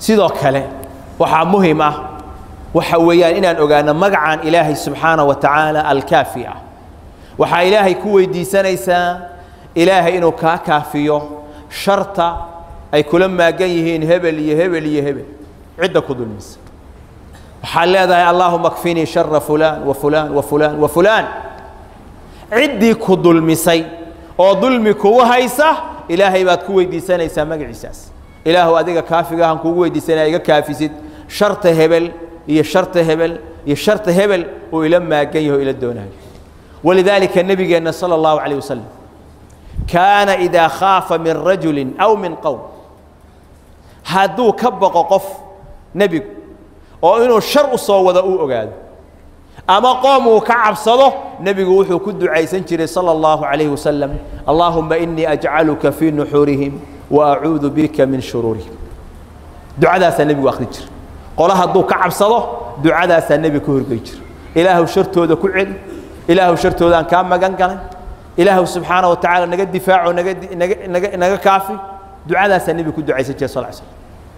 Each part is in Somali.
sidoo kale waxaa muhim ah waxa weeyaan inaan ogaano magacaan ilaahay subxaana wa tacaala alkaafi ah waxaa ilaahay ku weydiisanaysaa ilaahay inuu kaa kaafiyo sharta ay kula maagan yihiin hebel iyo hebel iyo hebel cidda ku dulmisa waxaad leedahay allaahuma kfinii shara fulaan wa fulaan wa fulaan wa fulaan ciddii ku dulmisay oo dulmi kugu haysa ilaahay baad ku weydiisanaysaa magaciisaas ilaahu adiga kaafigahan kugu weydiisanaya iga kaafisid sharta hebel iyo sharta hebel iyo sharta hebel uu ila maagan yaho ila doonayo walidaalika nebigeenna sala allahu calayh wasalam kaana idaa khaafa min rajulin aw min qowm hadduu ka baqo qof nebigu oo inuu shar u soo wado uu ogaado ama qoom uu ka cabsado nebigu wuxuu ku ducaysan jiray salى اllahu عalayh wasalam allaahuma inii ajcaluka fii nuxuurihim wa acuudu bika min shuruurihim ducadaasaa nebigu akhri jira qole hadduu ka cabsado ducadaasaa nebiga ka horgey jira ilaahu shartooda ku celi ilaahu shartoodaan kaa magan galay ilaahu subxaana wa tacaala naga difaaco naga naga naga naga kaafi ducadaasaa nebiga ku ducaysan jiray sal slam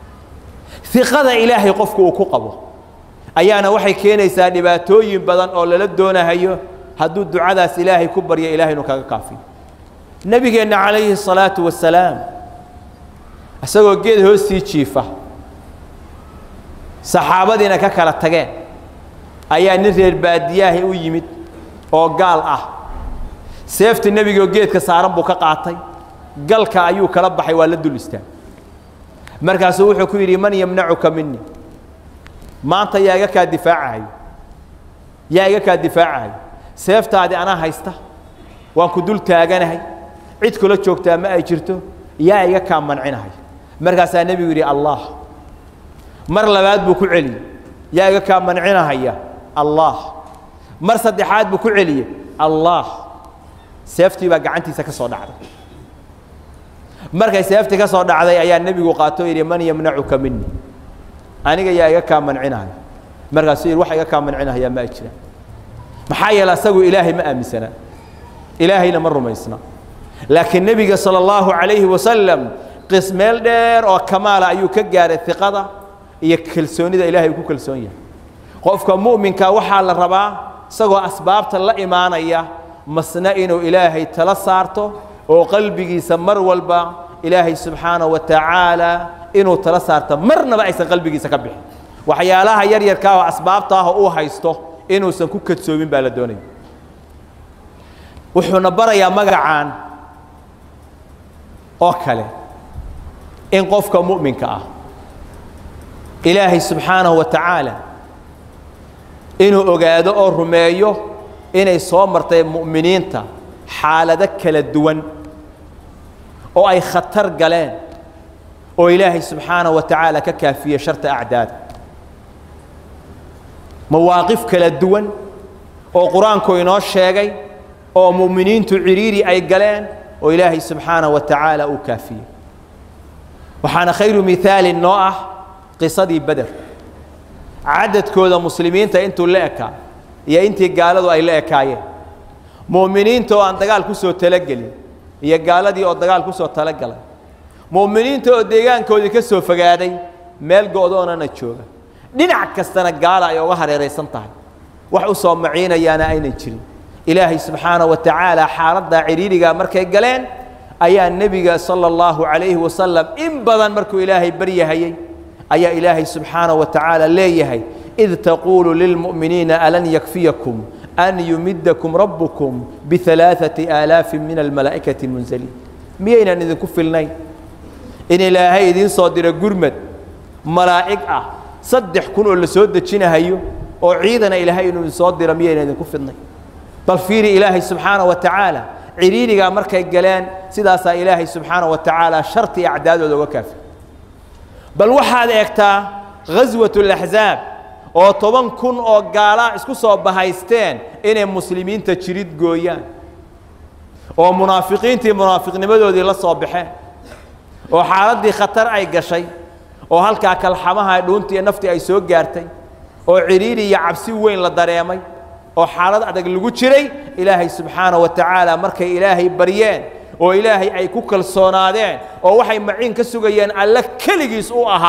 iqada ilaahay qofku uu ku qabo ayaana waxay keenaysaa dhibaatooyin badan oo lala doonahayo hadduu ducadaas ilaahay ku baryo ilahay inuu kaga kaafiyo nebigeenna calayhi الsalaatu wasalaam isagoo geed hoostii jiifa saxaabadiina ka kala tageen ayaa nin reer baadiyaahi u yimid oo gaal ah seefta nebigaoo geedka saaran buu ka qaatay galka ayuu kala baxay waa la dul istaag markaasuu wuxuu ku yidhi man yamnacuka mini maanta yaa iga kaa difaacahayo yaa iga kaa difaacahayo seeftaadi anaa haysta waan ku dul taaganahay cid kula joogtaa ma ay jirto yaa iga kaa mancinahay markaasaa nebigu yidhi allah mar labaad buu ku celiyey yaa iga kaa mancinahaya allah mar saddexaad buu ku celiyey allah seeftii baa gacantiisa ka soo dhacday markay seeftii ka soo dhacday ayaa nebigu qaato yidhi man yamnacuka mini aniga yaa iga kaa mancinahay markaasuu yidhi wax iga kaa mancinahayaa ma ay jiraan maxaa yeele asagu ilaahay ma aaminsanaa ilaahayna ma rumaysna laakiin nebiga salى اllahu عalayhi wasalam qis meel dheer oo kamaala ayuu ka gaaray iqada iyo kalsoonida ilahay uu ku kalsoon yahay qofka mu'minka waxaa la rabaa isagoo asbaabta la imaanaya masna inuu ilaahay tala saarto oo qalbigiisa mar walba ilaahay subxaanaه wa tacaala inuu tala saarto marnaba aysan qalbigiisa ka bixin waxyaalaha yar yarkaa oo asbaabta ah oo uu haysto inuusan ku kadsoomin baa la doonaya wuxuuna barayaa magacaan oo kale in qofka mu'minka ah ilaahay subxaanahu wa tacaala inuu ogaado oo rumeeyo inay soo martay mu'miniinta xaalado kala duwan oo ay khatar galeen oo ilaahay subxaanaه wa tacaala ka kaafiye sharta acdaada mawaaqif kala duwan oo qur-aanku inoo sheegay oo mu'miniintu cidhiiri ay galeen oo ilaahay subxaanaه wa tacaala uu kaafiyey waxaana khayru mihaali noo ah qisadii beder cadadkooda muslimiinta intuu la ekaa iyo intii gaaladu ay la ekaayeen mu'miniinta oo aan dagaal ku soo talagelin iyo gaaladii oo dagaal ku soo talagalay mu'miniinta oo deegaankoodii ka soo fogaaday meel go'doonana jooga dhinac kastana gaala ay uga hareeraysan tahay wax u soo maciinayaana aynan jirin ilaahay subxaana wa tacaala xaaladdaa cidhiirigaa markay galeen ayaa nebiga sala allahu calayhi wasalam in badan markuu ilaahay baryahayey ayaa ilaahay subxaana wa tacaala leeyahay id taquulu lilmu'miniina alan yakfiyakum an yumidakum rabbukum bialaaثati aalaafin min almalaa'ikati munzaliin miyaynan idinku filnayn in ilaahay idiin soo diro gurmad malaa'ig ah saddex kun oo la soo dejinahayo oo ciidana ilaahay inuu idin soo diro miyaynan idinku filnayn bal fiiri ilaahay subxaana wa tacaala cidhiirigaa markay galeen sidaasaa ilaahay subxaana wa tacaala sharti acdaadooda uga kaafi bal waxaad eegtaa ghaswat اlaxzaab oo toban kun oo gaalaa isku soo bahaysteen inay muslimiinta jirid gooyaan oo munaafiqiintii munaafiqnimadoodii la soo baxeen oo xaaladdii khatar ay gashay oo halkaa kalxamaha dhuuntii iyo naftii ay soo gaartay oo cidhiiri iyo cabsi weyn la dareemay oo xaalad adag lagu jiray ilaahay subxaanaه wa tacaala markay ilaahay baryeen oo ilaahay ay ku kalsoonaadeen oo waxay maciin ka sugayeen alle keligiis u ahaa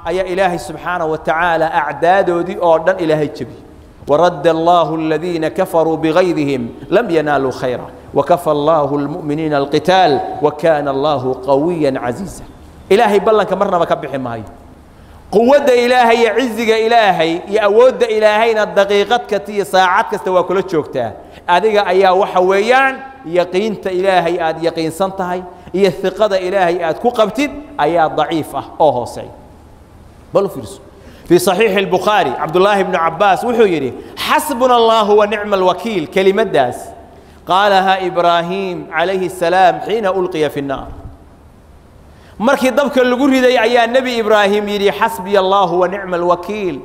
ayaa ilaahay subxaanaه wa tacaala acdaadoodii oo dhan ilaahay jebiyey ورد الله الذين كفروا بغيظهم لم ينالوا خيرا وكفى الله المؤمنين القتال وكان الله قويا عزيزا إلهي بلنك مرنا ما كبح ماي قوة إلهي عزك إلهي يأود إلهينا الدقيقة كتي ساعات كستوى كل شوكتا أديك أيا وحويان يقين إلهي آد يقين سنتهي هي الثقة إلهي آد كقبتد أيا ضعيفة أوه سعيد بل فرسو في صحيح البخاري عبد الله بن عباس وحو يري حسبنا الله ونعم الوكيل كلمة داس قالها إبراهيم عليه السلام حين ألقي في النار markii dabka lagu riday ayaa nebi ibraahim yidhi xasbiya allahu wa nicma alwakiil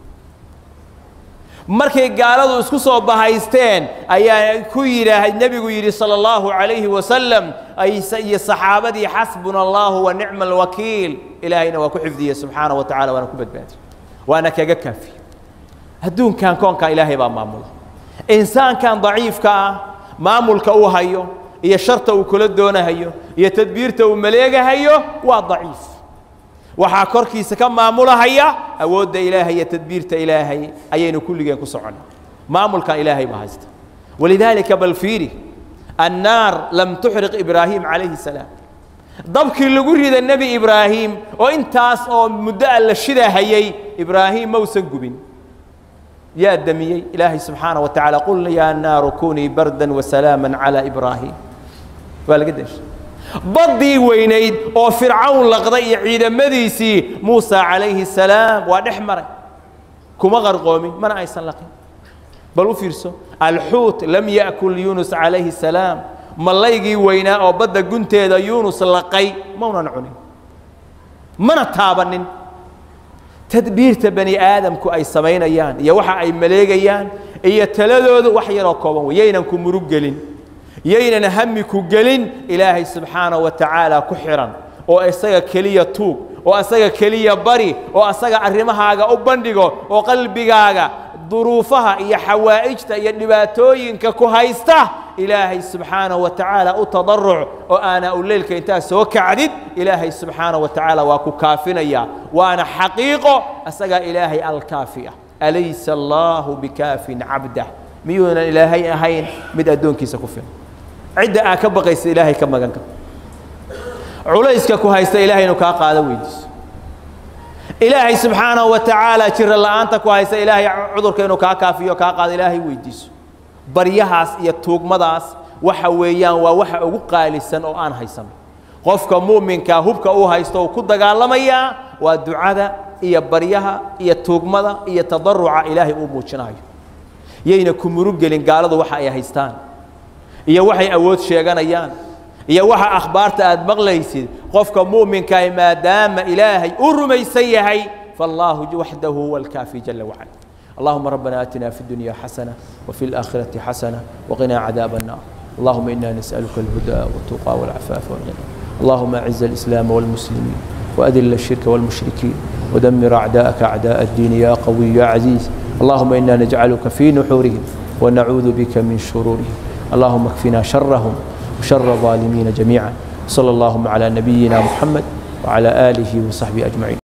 markay gaaladu isku soo bahaysteen ayaa ku yidhaah nebigu yidhi sala allahu calayhi wasalam iyo saxaabadii xasbuna allahu wa nicma alwakiil ilaahayna waa ku xifdiyey subxaana wa tacala waana ku badbaadiye waana kaga kaafiye adduunkan koonkan ilaahay baa maamula insaankan daciifka ah maamulka uu hayo iyo sharta uu kula doonahayo iyo tadbiirta uu maleegahayo waa daciif waxaa korkiisa ka maamulahaya awoodda ilaahay iyo tadbiirta ilaahay ayaynu kulligeen ku soconnaa maamulkan ilaahay baa haysta walidaalika bal fiiri annaar lam tuxriq ibraahim calayhi salaam dabkii lagu rida nebi ibraahim oo intaas oo muddo a la shidahayay ibraahim mausan gubin yaa damiyey ilaahay subxaana wa tacaala qulna yaa naaru kunii bardan wasalaama calaa ibraahim waa laga deshay baddii weynayd oo fircawn laqday iyo ciidamadiisii muusa calayhi salaam waa dhex maray kuma qarqoomin mana aysan laqin bal u fiirso alxuut lam ya'kul yuunus calayhi salaam mallaygii weynaa oo badda gunteeda yuunus laqay maunan cunin mana taabanin tadbiirta bani aadamku ay samaynayaan iyo waxa ay maleegayaan iyo taladoodu wax yaroo kooban wey yaynan ku murug gelin yaynan hami ku gelin ilaahay subxaanaه wa tacaala ku xihan oo isaga keliya tuug oo isaga keliya bari oo asaga arrimahaaga u bandhigo oo qalbigaaga duruufaha iyo xawaa'ijta iyo dhibaatooyinka ku haysta ilaahay subxaanaه wa tacaala u tadaruc oo aanaa u leylka intaa soo kacdid ilaahay subxaanaه wa tacaala waa ku kaafinaya waana xaqiiqo asagaa ilaahay alkaafiya alaysa allaahu bikaafin cabdah miyuunan ilaahay ahayn mid addoonkiisa ku filan cidda aa ka baqaysa ilaahay ka magan ka culayska ku haysta ilaahay inuu kaa qaado weydiiso ilaahay subxaanahu wa tacaala jira la'aanta ku haysta ilaahay cudurka inuu kaa kaafiyo kaa qaado ilaahay weydiiso baryahaas iyo tuugmadaas waxa weeyaan waa waxa ugu qaalisan oo aan haysano qofka mu'minkaa hubka uu haysto uu ku dagaalamayaa waa ducada iyo baryaha iyo tuugmada iyo tadaruca ilaahay uu muujinayo yayna ku murug gelin gaaladu waxa ay haystaan iyo waxay awood sheeganayaan iyo waxa akhbaarta aad maqlaysid qofka mu'minkaah maadaama ilaahay u rumaysan yahay فالله وحده هو الكافي جل وعلا اللهم ربنا آتنا في الدنيا حسنة وفي الآخرة حسنة وقنا عذاب النار اللهم إنا نسألك الهدى والتقى والعفاف والغنى اللهم أعز الإسلام والمسلمين وأذل الشرك والمشركين ودمر أعداءك أعداء الدين يا قوي يا عزيز اللهم إنا نجعلك في نحورهم ونعوذ بك من شرورهم اللهم اكفنا شرهم وشر الظالمين جميعا صلى اللهم على نبينا محمد وعلى آله وصحبه أجمعين